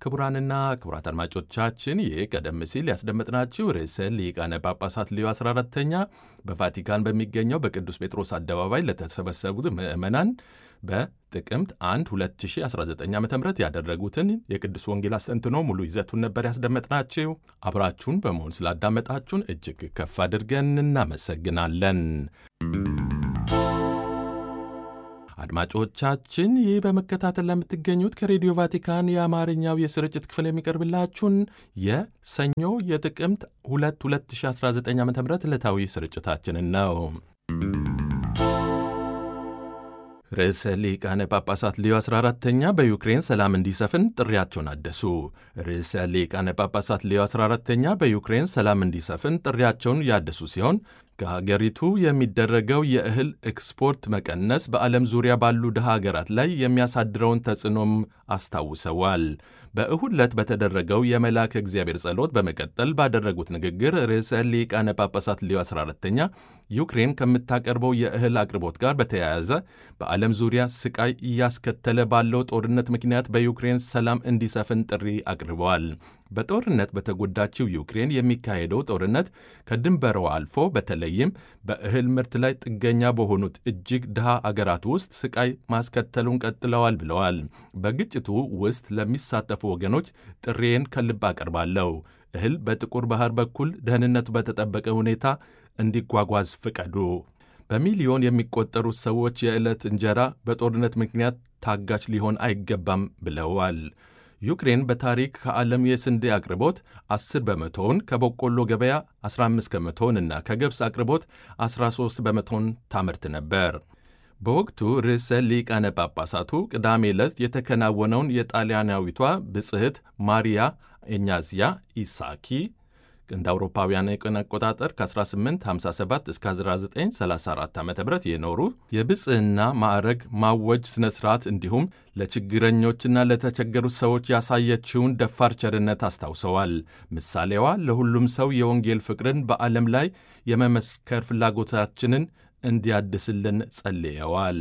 ክቡራንና ክቡራት አድማጮቻችን ይህ ቀደም ሲል ያስደመጥናችሁ ርዕሰ ሊቃነ ጳጳሳት ሊዮ 14ተኛ በቫቲካን በሚገኘው በቅዱስ ጴጥሮስ አደባባይ ለተሰበሰቡት ምዕመናን በጥቅምት 1 2019 ዓ ም ያደረጉትን የቅዱስ ወንጌል አስተንትኖ ሙሉ ይዘቱን ነበር ያስደመጥናችሁ። አብራችሁን በመሆን ስላዳመጣችሁን እጅግ ከፍ አድርገን እናመሰግናለን። አድማጮቻችን ይህ በመከታተል ለምትገኙት ከሬዲዮ ቫቲካን የአማርኛው የስርጭት ክፍል የሚቀርብላችሁን የሰኞ የጥቅምት 2 2019 ዓ ም ዕለታዊ ስርጭታችንን ነው። ርዕሰ ሊቃነ ጳጳሳት ሊዮ 14ተኛ በዩክሬን ሰላም እንዲሰፍን ጥሪያቸውን አደሱ። ርዕሰ ሊቃነ ጳጳሳት ሊዮ 14ተኛ በዩክሬን ሰላም እንዲሰፍን ጥሪያቸውን ያደሱ ሲሆን ከሀገሪቱ የሚደረገው የእህል ኤክስፖርት መቀነስ በዓለም ዙሪያ ባሉ ድሃ ሀገራት ላይ የሚያሳድረውን ተጽዕኖም አስታውሰዋል። በእሁድ ዕለት በተደረገው የመልአከ እግዚአብሔር ጸሎት በመቀጠል ባደረጉት ንግግር ርዕሰ ሊቃነ ጳጳሳት ሊዮ 14ተኛ ዩክሬን ከምታቀርበው የእህል አቅርቦት ጋር በተያያዘ በዓለም ዙሪያ ስቃይ እያስከተለ ባለው ጦርነት ምክንያት በዩክሬን ሰላም እንዲሰፍን ጥሪ አቅርበዋል። በጦርነት በተጎዳችው ዩክሬን የሚካሄደው ጦርነት ከድንበሯ አልፎ በተለይም በእህል ምርት ላይ ጥገኛ በሆኑት እጅግ ድሃ አገራት ውስጥ ስቃይ ማስከተሉን ቀጥለዋል ብለዋል። በግጭቱ ውስጥ ለሚሳተፉ ወገኖች ጥሬን ከልብ አቀርባለሁ። እህል በጥቁር ባህር በኩል ደህንነቱ በተጠበቀ ሁኔታ እንዲጓጓዝ ፍቀዱ። በሚሊዮን የሚቆጠሩ ሰዎች የዕለት እንጀራ በጦርነት ምክንያት ታጋች ሊሆን አይገባም ብለዋል። ዩክሬን በታሪክ ከዓለም የስንዴ አቅርቦት 10 በመቶውን ከበቆሎ ገበያ 15 ከመቶውን እና ከገብስ አቅርቦት 13 በመቶውን ታመርት ነበር። በወቅቱ ርዕሰ ሊቃነ ጳጳሳቱ ቅዳሜ ዕለት የተከናወነውን የጣሊያናዊቷ ብጽሕት ማሪያ ኤኛዚያ ኢሳኪ እንደ አውሮፓውያን የቀን አቆጣጠር ከ1857 እስከ 1934 ዓ ም የኖሩ የብጽሕና ማዕረግ ማወጅ ሥነ ሥርዓት እንዲሁም ለችግረኞችና ለተቸገሩ ሰዎች ያሳየችውን ደፋር ቸርነት አስታውሰዋል። ምሳሌዋ ለሁሉም ሰው የወንጌል ፍቅርን በዓለም ላይ የመመስከር ፍላጎታችንን እንዲያድስልን ጸልየዋል።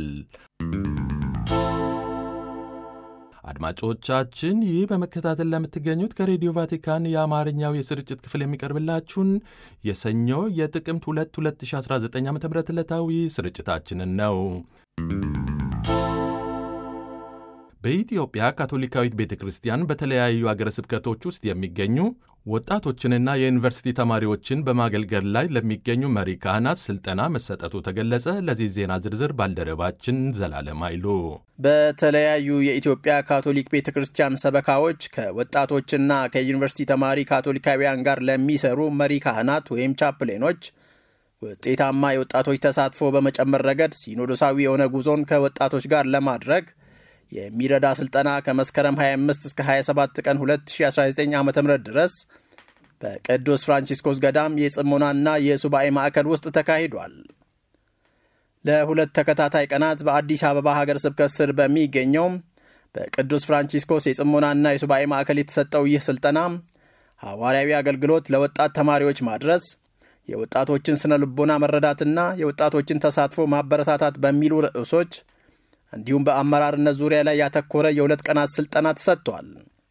አድማጮቻችን ይህ በመከታተል ለምትገኙት ከሬዲዮ ቫቲካን የአማርኛው የስርጭት ክፍል የሚቀርብላችሁን የሰኞ የጥቅምት 2 2019 ዓ ም ዕለታዊ ስርጭታችንን ነው። በኢትዮጵያ ካቶሊካዊት ቤተ ክርስቲያን በተለያዩ አገረ ስብከቶች ውስጥ የሚገኙ ወጣቶችንና የዩኒቨርሲቲ ተማሪዎችን በማገልገል ላይ ለሚገኙ መሪ ካህናት ስልጠና መሰጠቱ ተገለጸ። ለዚህ ዜና ዝርዝር ባልደረባችን ዘላለም አይሉ በተለያዩ የኢትዮጵያ ካቶሊክ ቤተ ክርስቲያን ሰበካዎች ከወጣቶችና ከዩኒቨርሲቲ ተማሪ ካቶሊካውያን ጋር ለሚሰሩ መሪ ካህናት ወይም ቻፕሌኖች ውጤታማ የወጣቶች ተሳትፎ በመጨመር ረገድ ሲኖዶሳዊ የሆነ ጉዞን ከወጣቶች ጋር ለማድረግ የሚረዳ ስልጠና ከመስከረም 25 እስከ 27 ቀን 2019 ዓ ም ድረስ በቅዱስ ፍራንቺስኮስ ገዳም የጽሞናና የሱባኤ ማዕከል ውስጥ ተካሂዷል። ለሁለት ተከታታይ ቀናት በአዲስ አበባ ሀገር ስብከት ስር በሚገኘው በቅዱስ ፍራንቺስኮስ የጽሞናና የሱባኤ ማዕከል የተሰጠው ይህ ስልጠና ሐዋርያዊ አገልግሎት ለወጣት ተማሪዎች ማድረስ፣ የወጣቶችን ስነ ልቦና መረዳትና የወጣቶችን ተሳትፎ ማበረታታት በሚሉ ርዕሶች እንዲሁም በአመራርነት ዙሪያ ላይ ያተኮረ የሁለት ቀናት ስልጠና ተሰጥቷል።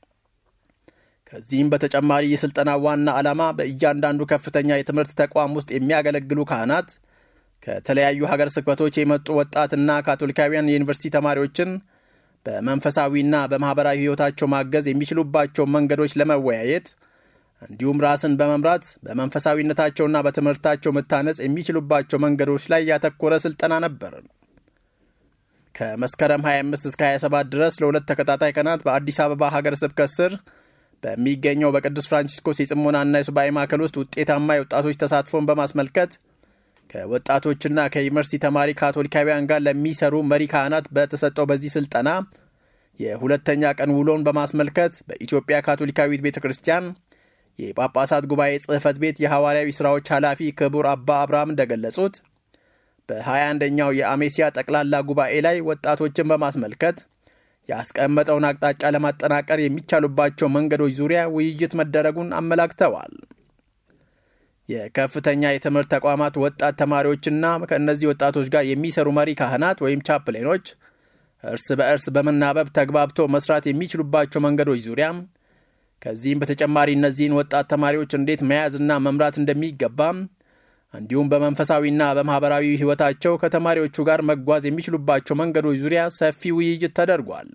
ከዚህም በተጨማሪ የስልጠና ዋና ዓላማ በእያንዳንዱ ከፍተኛ የትምህርት ተቋም ውስጥ የሚያገለግሉ ካህናት ከተለያዩ ሀገር ስብከቶች የመጡ ወጣትና ካቶሊካውያን የዩኒቨርሲቲ ተማሪዎችን በመንፈሳዊና በማኅበራዊ ሕይወታቸው ማገዝ የሚችሉባቸው መንገዶች ለመወያየት እንዲሁም ራስን በመምራት በመንፈሳዊነታቸውና በትምህርታቸው መታነጽ የሚችሉባቸው መንገዶች ላይ ያተኮረ ስልጠና ነበር። ከመስከረም 25 እስከ 27 ድረስ ለሁለት ተከታታይ ቀናት በአዲስ አበባ ሀገር ስብከት ስር በሚገኘው በቅዱስ ፍራንቺስኮስ የጽሞናና የሱባኤ ማዕከል ውስጥ ውጤታማ የወጣቶች ተሳትፎን በማስመልከት ከወጣቶችና ከዩኒቨርሲቲ ተማሪ ካቶሊካውያን ጋር ለሚሰሩ መሪ ካህናት በተሰጠው በዚህ ስልጠና የሁለተኛ ቀን ውሎን በማስመልከት በኢትዮጵያ ካቶሊካዊት ቤተ ክርስቲያን የጳጳሳት ጉባኤ ጽሕፈት ቤት የሐዋርያዊ ሥራዎች ኃላፊ ክቡር አባ አብርሃም እንደገለጹት በ21ኛው የአሜሲያ ጠቅላላ ጉባኤ ላይ ወጣቶችን በማስመልከት ያስቀመጠውን አቅጣጫ ለማጠናቀር የሚቻሉባቸው መንገዶች ዙሪያ ውይይት መደረጉን አመላክተዋል። የከፍተኛ የትምህርት ተቋማት ወጣት ተማሪዎችና ከእነዚህ ወጣቶች ጋር የሚሰሩ መሪ ካህናት ወይም ቻፕሌኖች እርስ በእርስ በመናበብ ተግባብቶ መስራት የሚችሉባቸው መንገዶች ዙሪያ ከዚህም በተጨማሪ እነዚህን ወጣት ተማሪዎች እንዴት መያዝና መምራት እንደሚገባም እንዲሁም በመንፈሳዊና በማኅበራዊ ሕይወታቸው ከተማሪዎቹ ጋር መጓዝ የሚችሉባቸው መንገዶች ዙሪያ ሰፊ ውይይት ተደርጓል።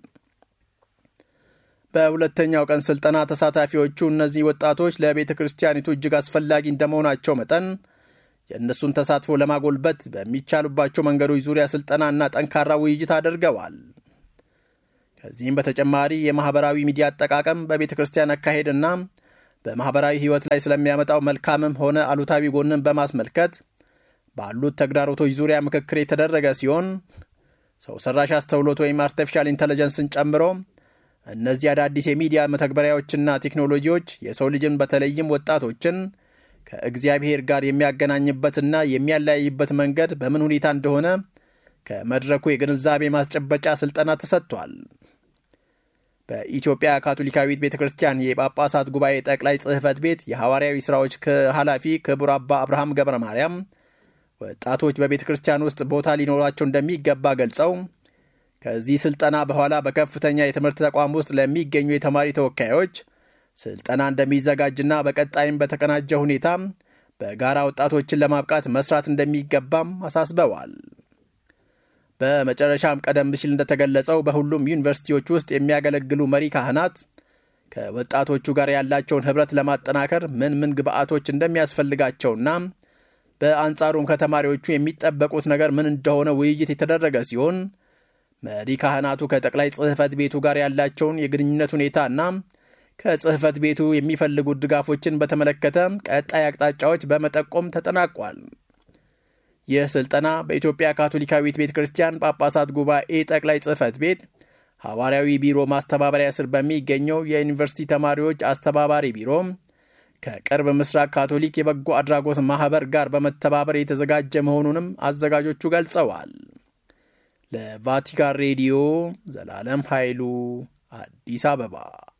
በሁለተኛው ቀን ሥልጠና ተሳታፊዎቹ እነዚህ ወጣቶች ለቤተ ክርስቲያኒቱ እጅግ አስፈላጊ እንደመሆናቸው መጠን የእነሱን ተሳትፎ ለማጎልበት በሚቻሉባቸው መንገዶች ዙሪያ ሥልጠናና ጠንካራ ውይይት አድርገዋል። ከዚህም በተጨማሪ የማኅበራዊ ሚዲያ አጠቃቀም በቤተ ክርስቲያን አካሄድና በማኅበራዊ ሕይወት ላይ ስለሚያመጣው መልካምም ሆነ አሉታዊ ጎንን በማስመልከት ባሉት ተግዳሮቶች ዙሪያ ምክክር የተደረገ ሲሆን ሰው ሰራሽ አስተውሎት ወይም አርቲፊሻል ኢንተለጀንስን ጨምሮ እነዚህ አዳዲስ የሚዲያ መተግበሪያዎችና ቴክኖሎጂዎች የሰው ልጅን በተለይም ወጣቶችን ከእግዚአብሔር ጋር የሚያገናኝበትና የሚያለያይበት መንገድ በምን ሁኔታ እንደሆነ ከመድረኩ የግንዛቤ ማስጨበጫ ሥልጠና ተሰጥቷል። በኢትዮጵያ ካቶሊካዊት ቤተ ክርስቲያን የጳጳሳት ጉባኤ ጠቅላይ ጽሕፈት ቤት የሐዋርያዊ ሥራዎች ኃላፊ ክቡር አባ አብርሃም ገብረ ማርያም ወጣቶች በቤተ ክርስቲያን ውስጥ ቦታ ሊኖራቸው እንደሚገባ ገልጸው ከዚህ ሥልጠና በኋላ በከፍተኛ የትምህርት ተቋም ውስጥ ለሚገኙ የተማሪ ተወካዮች ስልጠና እንደሚዘጋጅና በቀጣይም በተቀናጀ ሁኔታ በጋራ ወጣቶችን ለማብቃት መስራት እንደሚገባም አሳስበዋል። በመጨረሻም ቀደም ሲል እንደተገለጸው በሁሉም ዩኒቨርሲቲዎች ውስጥ የሚያገለግሉ መሪ ካህናት ከወጣቶቹ ጋር ያላቸውን ኅብረት ለማጠናከር ምን ምን ግብአቶች እንደሚያስፈልጋቸውና በአንጻሩም ከተማሪዎቹ የሚጠበቁት ነገር ምን እንደሆነ ውይይት የተደረገ ሲሆን መሪ ካህናቱ ከጠቅላይ ጽሕፈት ቤቱ ጋር ያላቸውን የግንኙነት ሁኔታና ከጽሕፈት ቤቱ የሚፈልጉት ድጋፎችን በተመለከተ ቀጣይ አቅጣጫዎች በመጠቆም ተጠናቋል። ይህ ስልጠና በኢትዮጵያ ካቶሊካዊት ቤተ ክርስቲያን ጳጳሳት ጉባኤ ጠቅላይ ጽሕፈት ቤት ሐዋርያዊ ቢሮ ማስተባበሪያ ስር በሚገኘው የዩኒቨርሲቲ ተማሪዎች አስተባባሪ ቢሮ ከቅርብ ምስራቅ ካቶሊክ የበጎ አድራጎት ማኅበር ጋር በመተባበር የተዘጋጀ መሆኑንም አዘጋጆቹ ገልጸዋል። ለቫቲካን ሬዲዮ ዘላለም ኃይሉ አዲስ አበባ